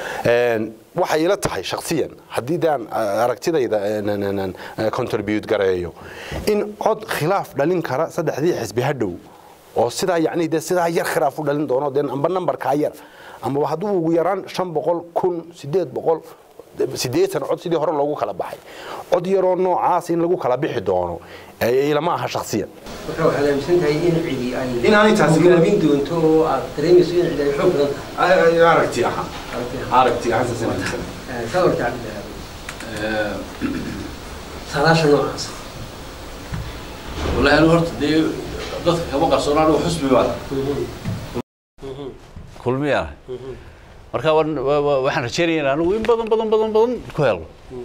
waxay ila tahay shaksiyan haddii daan aragtidayda contribute gareeyo in cod khilaaf dhalin kara saddexdii xisbi hadhow oo sidaa yacni dee sidaa yar khilaaf u dhalin doono dee amba nambarkaa yar amaba hadduu ugu yaraan shan boqol kun sideed boqol sideetan cod sidii hore loogu kala baxay cod yaroo noocaas in lagu kala bixi doono ilama aha shaksiyan marka waxaad aaminsan tahay in cidi ay In aanay taasi- hogaamin doonto oo aad dareemayso in cidi ay xoog badan tahay aragti ahaan aragti ahaan sasan ka horta cabdilaahi saadaasha noocaas wallahi anigu horta dee dadka kama qarsoona anigu xusbi baa kulmiyaa marka waan- wa- wa- waxaan rajaynayaa anigu in badan badan badan badan ku helo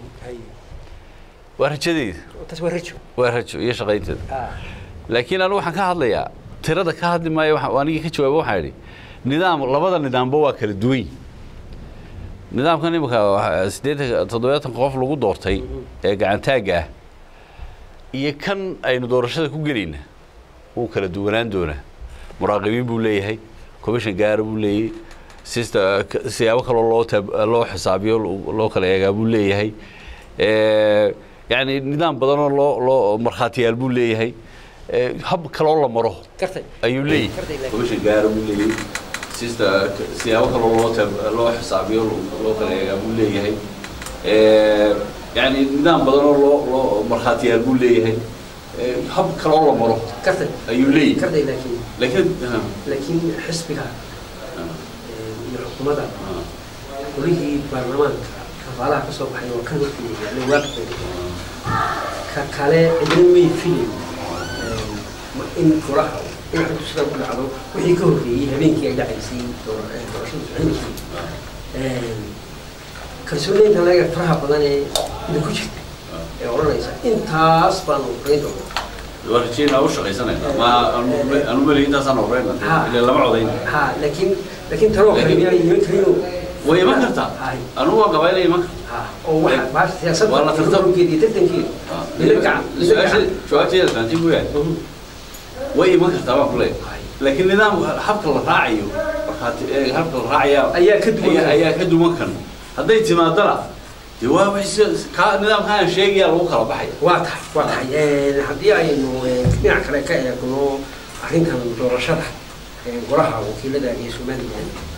waa rajadeyda taas waa rajo waa rajo iyo shaqaynteeda Ah, laakiin anigu waxaan ka hadlayaa tirada ka hadli maayo waxaan- anigii ka jawaaba waxaan idhi nidaam labada nidaamba waa kala duwan yihin nidaamkan imika waxa- siddeetan toddobaatan qof lagu doortay ee gacantaagga ah iyo kan aynu doorashada ku gelayna wuu kala duwanaan doonaa muraaqibiin buu leeyahay commission gaara buu leeyahay sista siyaabo kaloo loo tab- loo xisaabiyo loo- loo kala eegaa buu leeyahay Eh, yacni nidaam badanoo loo loo markhaatiyaal buu leeyahay Eh, hab kaloo la maro gartay ayuu leeyahay Kartay laakiin. commission gaara buu leeyahay sista siyaabo kaloo loo tab- loo xisaabiyo loo kala eegaa buu leeyahay Eh, yacni nidaam badanoo loo loo markhaatiyaal buu leeyahay Eh, hab kaloo la maro gartay ayuu leeyahay gartay laakiin laakiin laakiin xisbiga eh, iyo xukuumadda golihii baarlamaanka kafaalaha ka soo baxay oo kan hortii yaallay waaqifay ka kale cidna may filayn eh, ma- in golaha in xogtu sidan ku dhacdo wixii ka horreeyey habeenkii ay dhacaysay door- eh, doorashadu soconaysay kalsoonida laga faraha badan ee idinku jirta ee odhanaysa intaas baanu horeyn doonaa waa rajeynaa u shaqaysanayna ma anu meli intaasaan horeyna Ha. ile lama codayn ha laakiin laakiin tanoo kale Laakiin- miyaa iman karinoo way iman kartaa hay anugu waan qabaa inay iman karto ha oo waxa baasha siyaasadda Waa la tartam- tartankeeda iyo tartankeeda mila gacan mila su-aasha gacan jawaabteeda fahantiin buu yahay Mhm. way iman kartaa baan ku leeyahay Hay. laakiin nidaam habka la raacayo markaati ee habka la raacaya Ayaa ka duwan ayaa- kan. ayaa ka duwan kan hadday timaadana dee waa wixii si- ka nidaamka aan sheegaya lagu kala baxaya waa tahay waa tahay Eh, haddii aynu eh, dhinac kale ka eegno arrintan doorashada eh, golaha wakiilada iyo somalilan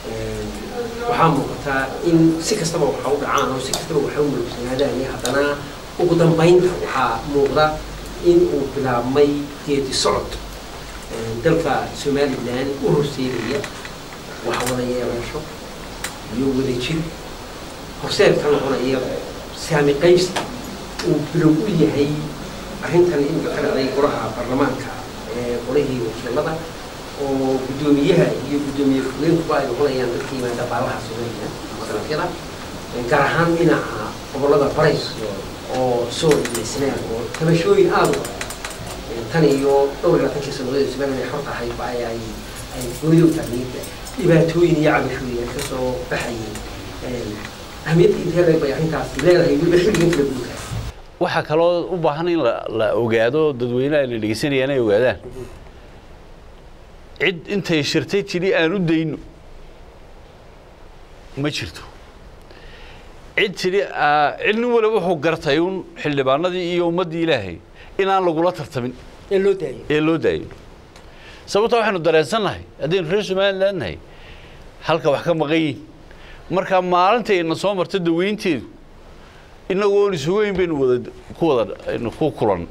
waxaa muuqataa in si kastaba waxa u dhacaan oo si kastaba waxa u mulugsanaadaan iyo haddana ugu dambaynta waxaa muuqda in uu bilaabmay geedi socod dalka somalilan u horseedaya wax wada yeelasho iyo wadajir horseed ka noqonaya saami qaybsi uu bilow u yahay arrintan imika ka dhacday golaha baarlamaanka ee golihii wakiilada oo guddoomiyaha iyo guddoomiye ku-geenkuba ay noqonayaan dadka yimaada baalaha somalilan ama dalafyada gaar ahaan dhinaca gobollada barays oo sool iyo sanaag oo tabashooyin aada u tan iyo dhowr iyo labaatankii sanadood somalilan ay xorta ahayd ba ay ay ay goonidow taagniinta dhibaatooyin iyo cabashooyin ay kasoo baxayeen ahmiyadda intee leeg bay arrintaasi leedahay weliba xilligan kala guurka waxaa kaloo u baahan in la la ogaado dadweynaha la dhegeysanayaan ay ogaadaan cid intay shirtay tidhi aan u dayno ma jirto cid tidhi cid nin waliba wuxuu gartay un xildhibaanadii iyo ummaddii ilaahay inaan lagula tartamin ee loo daayo ee loo daayo sababta waxaynu dareensannahay haddaynu reer somaliland nahay halka wax ka maqan yihin marka maalintayna soo marta daweynteedu inagoon isugu weyn baynu wada ku wada aynu ku kulan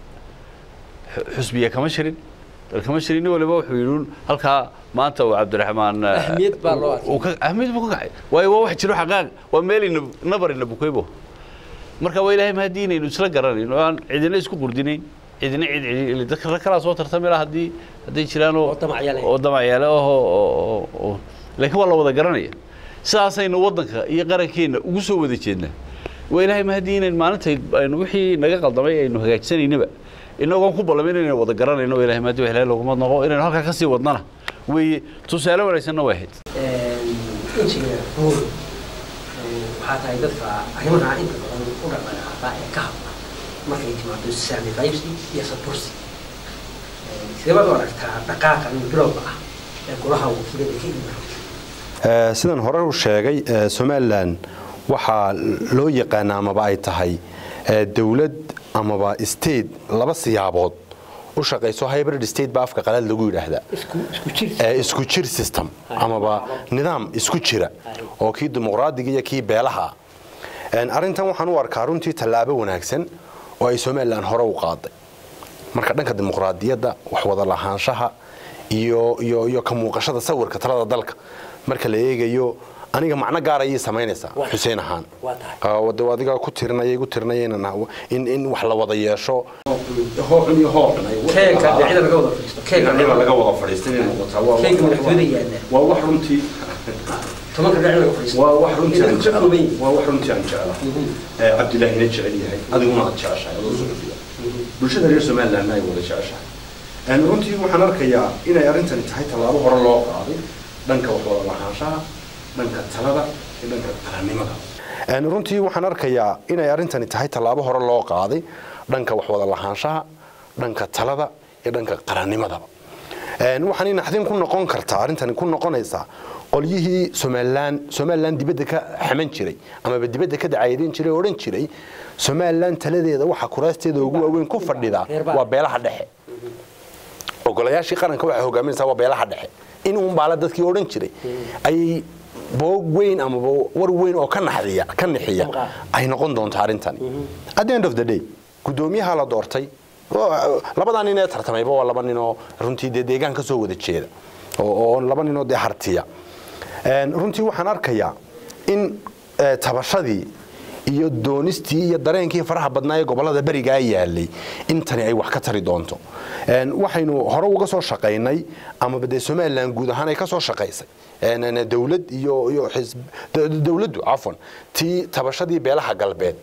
xusbiya kama shirin dal kama shirin nin waliba wuxuu yidhi halkaa maanta uu cabdiraxmaan Ahmiyad baa loo arkay. uu ka ahmiyad buu ka kacay waayo waa wax jiro xaqaaq waa meel ina nabar ina bukaybo marka waa ilaahay mahadii inaynu isla garanayno aan cidina isku qurdinayn cidina cid cidi dadka rag kalaa soo tartami laha haddii hadday jiraan oo Oo damacyaale. oo damacyaale ah oo- oo oo- laakiin waa la wada garanaya sidaasaynu waddanka iyo qarankeenna ugu soo wada jeednaa waa ilaahay mahadii inayn maalintay aynu wixii naga qaldamay aynu hagaajisanaynaba inagoon ku ballamin inaynu wada garanayno waa ilaahay mahadii wax ilaahay looguma noqo inaynu halkaa ka sii wadnana weeye tusaale wanaagsanna waa ahayd injiga buur waxaa tahay dadka arrimaha inta badan u dhaqdhaqaaqa ee ka hadla markay timaado saami qaybsi iyo sabursi sideebaad u aragtaa dhaqaaqan bilowga ah ee golaha wakiilada ka iman Ee, sidan hore u sheegay ee, somalilan waxaa loo yaqaana amaba ay tahay ee, dowlad amaba state laba siyaabood u shaqayso hybrid state ba afka qalaad lagu yidhaahdaa isku isku jir ee, isku jir system amaba nidaam isku jira oo kii dimuqraadiga iyo kii beelaha ah. Een, arrintan waxaan u arkaa runtii tallaabo wanaagsan oo ay somalilan hore u qaaday marka dhanka dimuqraadiyadda wax wada lahaanshaha iyo iyo iyo ka muuqashada sawirka talada dalka marka la eegayo aniga macno gaar ayay samaynaysaa Waa- xuseen ahaan waa tahay. Ah, wada adiga ku tirinaya igu tirinaya inaan- in in wax la wada yeesho hooxun iyo hooxun ay keega dhinacyada laga wada fadhiisto keega dhinacyada laga wada fadhiistay inay noqotaa waa keega madaxtooyada yaalla waa wax runtii tobanka dhinac laga fadhiisto waa wax runtii aan Inay ka kooban yihiin. jecel waa wax runtii aan jecela ee cabdilaahina jecel yahay adiguna aad jeceshahay adoo suxufiya bulshada reer somalilandna ay wada jeceshahay Een, runtii waxaan arkayaa inay arrintani tahay tallaabo hore loo qaaday dhanka wax wada lahaanshaha dhanka talada iyo dhanka qarannimada Een, runtii waxaan arkayaa inay arrintani tahay tallaabo hore loo qaaday dhanka wax wada lahaanshaha dhanka talada iyo dhanka qarannimadaba Een, waxaan naxdin ku noqon kartaa arrintani ku noqonaysaa qolyihii somalilan somalilan dibadda ka xaman jiray amaba dibadda ka dacaydin jiray oo odhan jiray somalilan taladeeda waxa kuraasteeda ugu waaweyn ku fadhida Reerbaa. waa beelaha dhexe ogolayaashii qaranka waxay hogaaminaysaa waa beelaha dhexe in uun baala dadkii odhan jiray ayay boog weyn amaba war weyn oo ka naxdiya ka nixiya Damqaa. ay noqon doonto arrintani at the end of the day guddoomiyaha la doortay oo- labadaa nin ee tartamayba waa laba nin oo runtii dee deegaan ka soo wada jeeda oo oo laba nin oo dee hartiya Een, runtii waxaan arkayaa in eh, tabashadii iyo doonistii iyo dareenkii faraha badnaa ee gobolada berigaa yaalay intani ay wax ka tari doonto Een, waxaynu hore uga soo shaqaynay amaba dee somalilan guud ahaan ay ka soo shaqaysay Een, een, dowlad iyo iyo xisb d- dowladdu cafwan tii tabashadii beelaha galbeed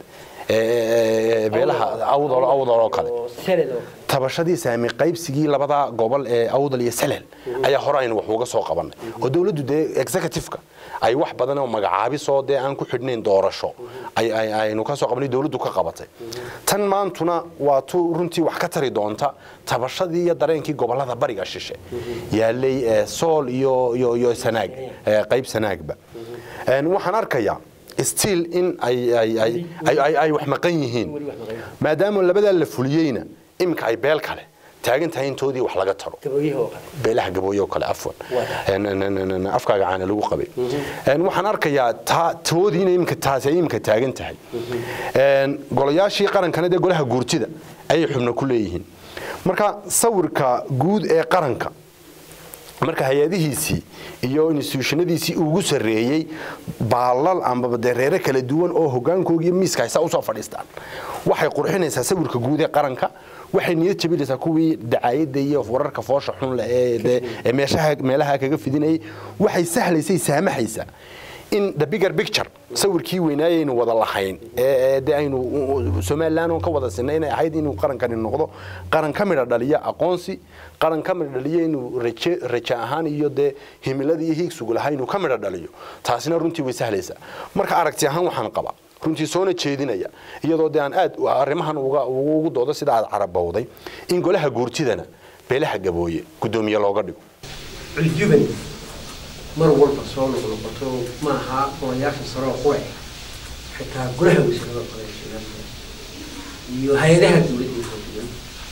ee beelaha awdal awdal oo kale oo sanad oo tabashadii saami qaybsigii labada gobol ee awdal iyo salel ayaa hore aynu wax uga soo qabanay oo dowladdu dee executive-ka ay wax badan oo magacaabisoo dee aan ku xidhnayn doorasho ay- ay- aynu ka soo qabanay dowladdu ka qabatay tan maantuna waa tu runtii wax ka tari doonta tabashadii iyo dareenkii gobolada bariga shishe yaalay ee sool iyo iyo iyo sanaag ee qayb sanaagba Een, waxaan arkayaa still in ay ay ay ay ay wax maqan yihiin maadaama labadaa la fuliyeyna iminka ay beel kale taagan tahay intoodii wax laga taro gabooyaha oo kale beelaha gabooye oo kale afwan Waa. Een, een, een, een, afkaaga caana lagu qabay Een, waxaan arkayaa taa toodii inay imika taasi ay imika taagan tahay Een, golayaashii qarankana dee golaha guurtida ayay xubno ku leeyihiin marka sawirka guud ee qaranka marka hay-adihiisii iyo institutionadiisii ugu sarreeyey baalal ambaba dee reere kala duwan oo hogaankooga iyo miiska haysaa usoo fadhiistaan waxay qurxinaysaa sawirka guud ee qaranka waxay niyad jabinaysaa kuwii dacaayadda iyo wararka foosha xun leh ee dee ee meeshaha meelaha kaga fidinayay waxay sahlaysay saamaxaysaa in the bigger picture sawirkii weynaayaynu wada lahayn ee ee dee aynu u- u- somaliland oon ka wada sinay inay ahayd inuu qarankani noqdo qaran ka midha dhaliya aqoonsi qaran ka midha dhaliya inuu raje raje ahaan iyo dee himiladii iyo hiigsugu lahaa inuu ka midha dhaliyo taasina runtii way sahlaysaa marka aragti ahaan waxaan qabaa runtii soona jeedinaya iyadoo dee aan aad u- arrimahan uga ugu doodo sida aad carabowday in golaha guurtidana beelaha gabooye guddoomiye looga dhigo culjubani mar walba soo noqnoqoto maaha golayaasha sare oo qure xitaa golaha wasiirada qore iyo hay-adaha dowladda kala duwan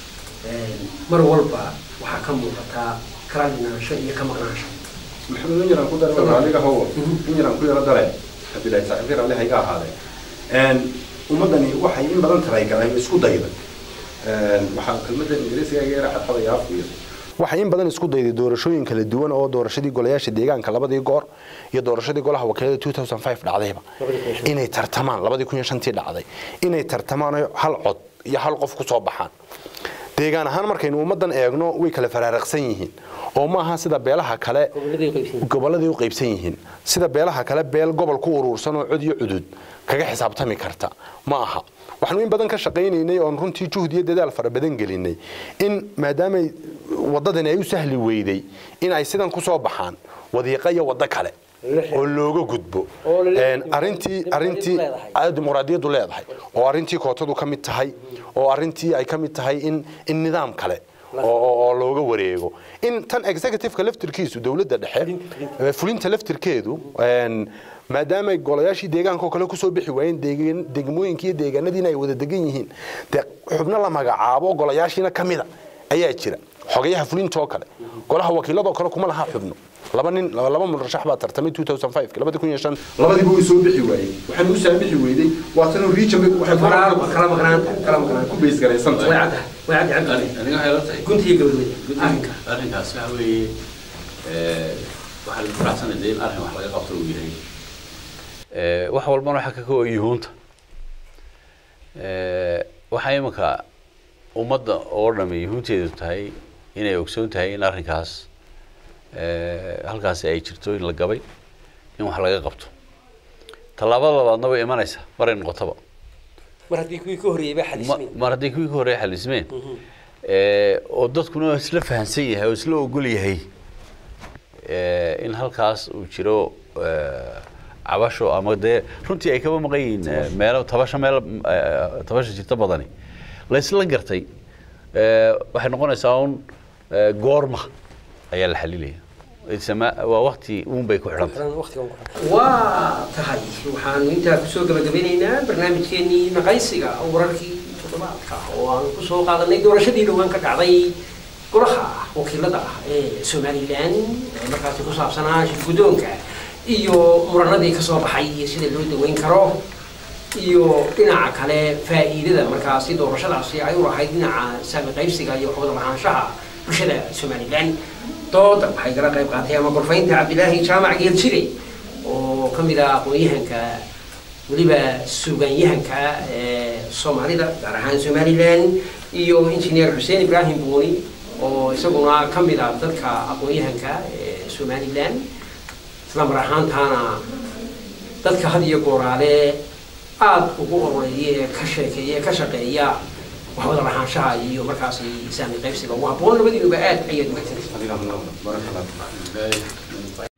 mar walba waxaa ka muuqataa kala dhinaansho iyo ka maqnaansho maxamed in yaraan ku dare raalliga hawo in yaraan ku yaro dare cabdillahi saaxiibkii raalli hayga ahaadeen ummaddani waxay in badan taraygaleen isku dayda waxaa kelmaddan ingiriisiga iga yara xadxadaya afku iyo waxay in badan isku dayday doorashooyin kala duwan oo doorashadii golayaasha deegaanka labadii goor iyo doorashadii golaha wakiilada 2005 dhacdayba inay tartamaan labadii kun iyo shantii dhacday inay tartamaan oo hal cod iyo hal qof ku soo baxaan deegaan ahaan markaynu ummaddan eegno way kala faraaraqsan yihiin oo ma aha sida beelaha kale gobolladay qaybsan gobolladay u qaybsan yihiin sida beelaha kale beel gobol ku uruursan oo cod iyo cudud kaga xisaabtami karta ma aha waxaanu in badan ka shaqaynaynay oon runtii juhd iyo dadaal fara badan gelinay in maadaamay waddadani ay u sahli weyday in ay sidan ku soo baxaan wadiiqa iyo waddo kale oo looga gudbo Oo la leeyahay Een, arrintii dimuqraadiyaddu arrintii leedahay. ay dimuqraadiyaddu leedahay oo arrintii kootadu ka mid tahay oo arrintii ay ka mid tahay in in nidaam kale oo- oo oo looga wareego in tan executive-ka laftirkiisu dowladda dhexe ee fulinta laftirkeedu een, maadaama golayaashii deegaanka oo kale kusoo bixi waayeen deegaan- degmooyinkii iyo deegaanadiina ay wada degan yihiin dee xubno la magacaabo golayaashiina ka mida ayaa jira xogayaha fulintoo kale golaha wakiiladoo kale kuma laha xubno laba nin laba murashax baa tartamay 2005 labadi kun iyo shan labadiiba way soo bixi waayey waxaan u saamixi weyday waatanu region waxay Faraar- kala maqnaanta kala maqnaanta ku beys garaysan way tahay caddahay way caddahay cabdi aniga waxay la tahay guntiga gabadhooda arrinka arrinkaas waxa weeye ee, waxaa lagu faraxsanaya dee in arrin wax laga qabto uu yahay Ee, wax walbana waxaa ka kooban yuhuunta Ee, waxaa iminka ummadda oo dhami yuhuunteedu tahay inay ogsoon tahay in arrinkaas ee, halkaasi ay jirto in la gabay in wax laga qabto tallaabada labaadna way imanaysaa maray noqotaba mar haddii kuwii ka horreeyay baa Ma- xalismeen mar haddii kuwii ka horreeya xalismeen ee, oo dadkuna isla fahansan yahay oo isla ogol yahay ee, in halkaas uu jiro ee, cabasho ama dee runtii ay kaba maqan yihiin ee, meelo tabasho meel ee, tabasho jirta badani la isla gartay ee, waxay noqonaysaa un ee, goorma ayaa la xalilaya Isama- waa wakti uun bay ku xidhantay waa tahay waxaanu intaa kusoo gabagabeynaynaa barnaamijkeenii naqaysiga wararkii toddobaadka oo aan kusoo qaadanay doorashadii dhowaan ka dhacday golaha wakiilada ah ee somalilan ee markaasi ku saabsanaa shirguddoonka iyo muranadii ka soo baxay iyo sida loo daweyn karo iyo dhinaca kale faa'iidada markaasi doorashadaasi ay u lahayd dhinaca saami qaybsiga iyo wada lahaanshaha bulshada somalilan dooda waxay kala qayb qaatay ama gorfaynta cabdilaahi jaamac geeljire oo ka mid ah aqoon-yahanka weliba suugaanyahanka ee soomaalida gaar ahaan somalilan iyo injineer xuseen ibraahim buuni oo isaguna ka mid ah dadka aqoon-yahanka ee somalilan isla mar ahaantaana dadka had iyo gooraale aada ugu ororeeya ee ka sheekeeya ee ka shaqeeya waxwada lahaanshaha iyo markaasi saami qaybsiga ugu habboon labadiinuba aad ayaad umahadsantay adiga barakallah